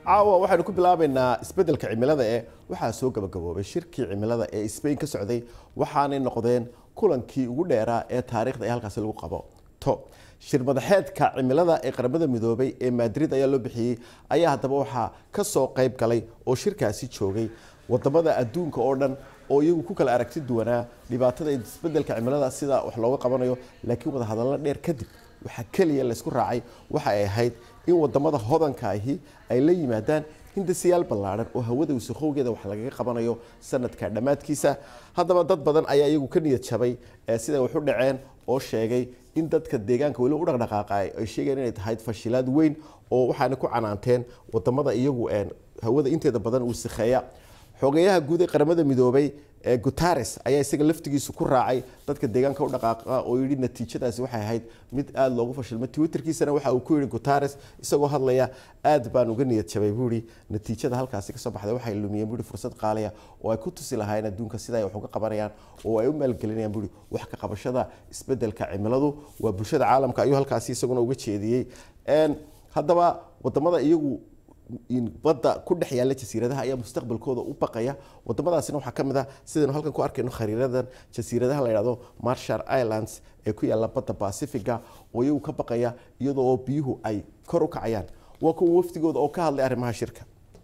caawa waxaynu ku bilaabaynaa isbeddelka cimilada ee waxaa soo gabagaboobay shirkii cimilada ee Spain ka socday waxaanay noqdeen kulankii ugu dheeraa ee taariikhda ee halkaasi lagu qabo to shir madaxeedka cimilada ee qaramada midoobay ee Madrid ayaa loo bixiyey ayaa haddaba waxaa ka soo qayb galay oo shirkaasi joogay wadamada adduunka oo dhan oo iyagu ku kala aragti duwanaa dhibaatada isbeddelka cimilada sida wax looga qabanayo laakiin wada hadallo dheer kadib waxaa keliya laysku raacay waxa ay ahayd in wadamada hodanka ahi ay la yimaadaan hindasiyaal ballaadhan oo hawada wasakhowgeeda wax lagaga qabanayo sanadka dhammaadkiisa haddaba dad badan ayaa iyagu ka niyad jabay siday wax u dhaceen oo sheegay in dadka deegaanka weli u dhaqdhaqaaqa ay sheegeen inay tahay fashilaad weyn oo waxaana ku canaanteen wadamada iyagu hawada inteeda badan uu sikheeya xogeyaha guud ee qaramada midoobay guterres ayaa isaga laftigiisu ku raacay dadka deegaanka u dhaqaaqa oo yidhi natiijadaasi waxay ahayd mid aada loogu fashilmay twitterkiisana waxa uu ku yidhi guterres isagoo hadlaya aad baan uga niyad jabay buu yidhi natiijada halkaasi kasoo baxday waxay lumiyeen buu yidhi fursad qaaliya oo ay ku tusi lahaayeen adduunka sida ay wax uga qabanayaan oo ay u maalgelinayaan buu yidhi wax ka qabashada isbeddelka cimiladu waa bulshada caalamka ayuu halkaasi isaguna uga jeediyey haddaba wadamada iyagu badda ku dhex yaalla jasiiradaha ayaa mustaqbalkooda u baqaya wadamadaasina waxaa ka mid ah sidaynu halkan ku arkayno khariiradan jasiiradaha la yidhahdo marshall islands ee ku yaalla badda pacifiga oo iyagu ka baqaya iyadoo biyuhu ay kor u kacayaan waa kuwa wafdigooda oo ka hadlay arrimaha shirka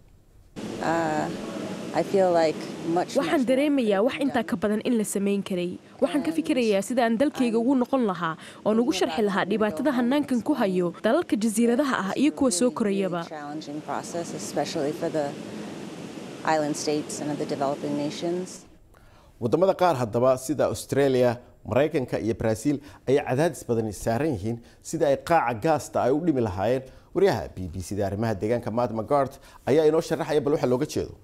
waxaan dareemayaa wax intaa ka badan in la samayn karay waxaan ka fikirayaa sida aan dalkayga ugu noqon lahaa oon ugu sharxi lahaa dhibaatada hanaankan ku hayo dalalka jasiiradaha ah iyo kuwa soo korayaba wadamada qaar haddaba sida australia maraykanka iyo brazil ayaa cadaadis badani saaran yihiin sida ay qaaca gaasta ay u dhimi lahaayeen waryaha b b c da arrimaha deegaanka matt magart ayaa inoo sharaxaya bal waxa looga jeedo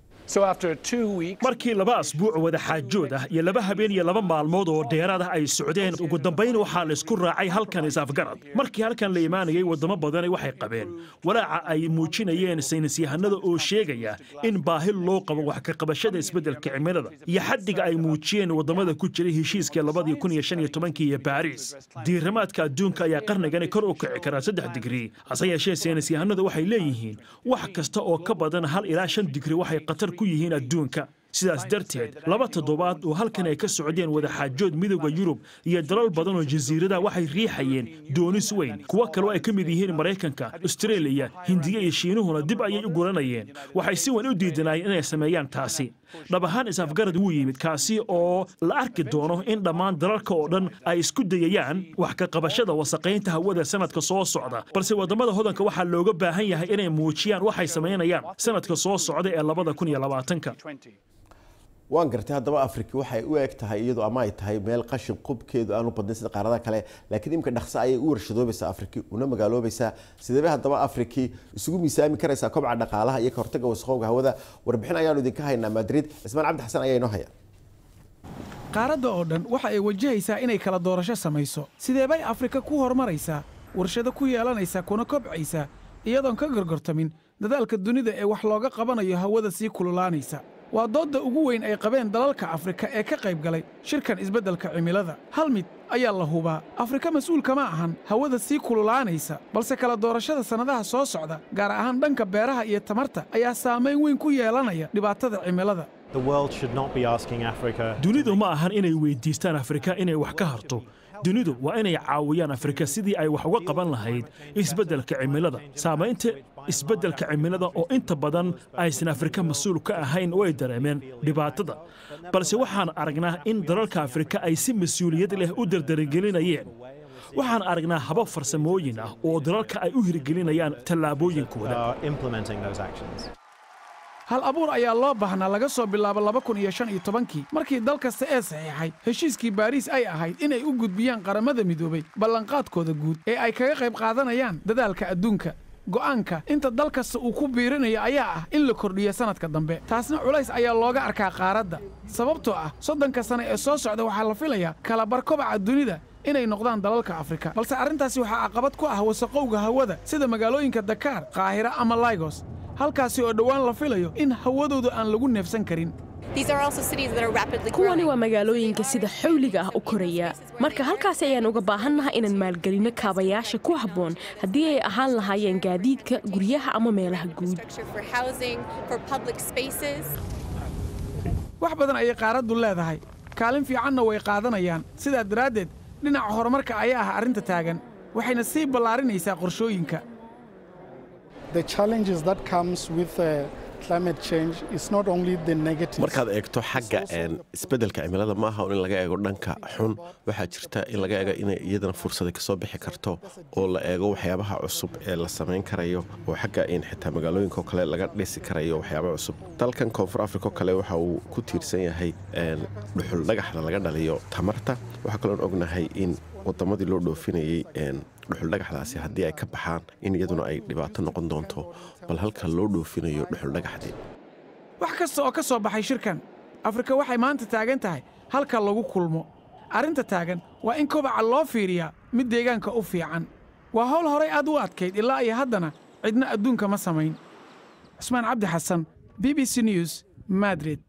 markii laba asbuuc wada xaajood ah iyo laba habeen iyo laba maalmood oo dheeraad ah ay socdeen ugu dambayn waxaa laysku raacay halkan is-afgarad markii halkan la imaanayay wadamo badani waxay qabeen walaaca ay muujinayeen saynisyahanada oo sheegaya in baahi loo qabo wax ka qabashada isbeddelka cimilada iyo xaddiga ay muujiyeen wadamada ku jiray heshiiska labadii kun iyo shan iyo tobankii iyo baariis diirimaadka adduunka ayaa qarnigani kor u kici karaa saddex digrii hase yeeshee saynisyahanadu waxay leeyihiin wax kasta oo ka badan hal ilaa shan digri waxay qatar ku yihiin adduunka sidaas darteed laba toddobaad oo halkan ay ka socdeen wadaxaajood midooda yurub iyo dalal badan oo jasiiradaha waxay riixayeen doonis weyn kuwo kaleo ay ka mid yihiin maraykanka astareeliya hindiya iyo shiinuhuna dib ayay u guranayeen waxay si weyn u diidanaayeen inay sameeyaan taasi dhab ahaan is-afgarad wuu yimid kaasi oo la arki doono in dhammaan dalalka oo dhan ay isku dayayaan wax ka qabashada wasaqaynta hawada sanadka soo socda balse wadamada hodanka waxaa looga baahan yahay inay muujiyaan waxay samaynayaan sanadka soo socda ee labada kun iyo labaatanka waan gartay haddaba afriki waxay u eg tahay iyadu ama ay tahay meel qashin qubkeedu aanu badnayn sida qaaradaha kale laakiin imika dhaqso ayay u warshadoobaysaa afriki una magaaloobaysaa sideebay haddaba afriki isugu miisaami karaysaa kobca dhaqaalaha iyo ka hortagga wasaqowga hawada warbixin ayaanu idinka haynaa madrid cismaan cabdi xasan ayaa inoo haya qaaradda oo dhan waxa ay wajahaysaa inay kala doorasho samayso sideebay afrika ku horumaraysaa warshado ku yeelanaysa kuna kobcaysa iyadoon ka gorgortamin dadaalka dunida ee wax looga qabanayo hawada sii kululaanaysa waa doodda ugu weyn ay qabeen dalalka afrika ee ka qayb galay shirkan isbeddelka cimilada hal mid ayaa la hubaa afrika mas-uulka ma ahan hawada sii kululaanaysa balse kala doorashada sannadaha soo socda gaar ahaan dhanka beeraha iyo tamarta ayaa saamayn weyn ku yeelanaya dhibaatada cimilada dunidu ma ahan inay weyddiistaan afrika inay wax ka harto dunidu waa inay caawiyaan afrika sidii ay wax uga qaban lahayd isbeddelka cimilada saamaynta isbeddelka cimilada oo inta badan aysan afrika mas-uul ka ahayn way dareemeen dhibaatada balse waxaan aragnaa in dalalka afrika ay si mas-uuliyad leh u dardaragelinayeen waxaan aragnaa habab farsamooyin ah oo dalalka ay u hirgelinayaan tallaabooyinkooda hal abuur ayaa loo baahnaa laga soo bilaabo laba kun iyo shan iyo tobankii markii dal kasta ee saxiixay heshiiskii baariis ay ahayd inay u gudbiyaan qaramada midoobay ballanqaadkooda guud ee ay kaga qayb qaadanayaan dadaalka adduunka go'aanka inta dal kasta uu ku biirinayo ayaa ah in la kordhiyo sannadka dambe taasna culays ayaa looga arkaa qaaradda sababtoo ah soddonka sane ee soo socda waxaa la filayaa kalabar kobaca dunida inay noqdaan dalalka afrika balse arrintaasi waxaa caqabad ku ah wasaqowga hawada sida magaalooyinka dakaar qaahira ama laygos halkaasi oo dhowaan la filayo in hawadooda aan lagu neefsan karin kuwani waa magaalooyinka sida xawliga ah u koraya marka halkaas ayaan uga baahannaha inaan maalgelinno kaabayaasha ku habboon haddii ay ahaan lahaayeen gaadiidka guryaha ama meelaha guud wax badan ayay qaaraddu leedahay kaalin fiicanna way qaadanayaan sidaa daraaddeed dhinaca horumarka ayaa ah arrinta taagan waxayna sii ballaarinaysaa qorshooyinka markaad eegto xagga isbeddelka cimilada ma aha in laga eego dhanka xun waxaa jirta in laga eego inay iyadana fursada kasoo bixi karto oo la eego waxyaabaha cusub ee la samayn karayo oo xagga in xitaa magaalooyinkaoo kale laga dhisi karayo waxyaaba cusub dalkan koonfur africa oo kale waxa uu ku tiirsan yahay dhuxul dhagaxda laga dhaliyo tamarta waxaa kaloon ognahay in wadamadii loo dhoofinayey dhuxuldhagaxdaasi haddii ay ka baxaan in iyaduna ay dhibaato noqon doonto bal halka loo dhoofinayo dhuxuldhagaxdii wax kasta oo ka soo baxay shirkan afrika waxay maanta taagan tahay halka lagu kulmo arrinta taagan waa in kobaca loo fiiriyaa mid deegaanka u fiican waa hawl horay aad u adkayd ilaa iyo haddana cidna adduunka ma samayn cusmaan cabdi xasan b b c news madrid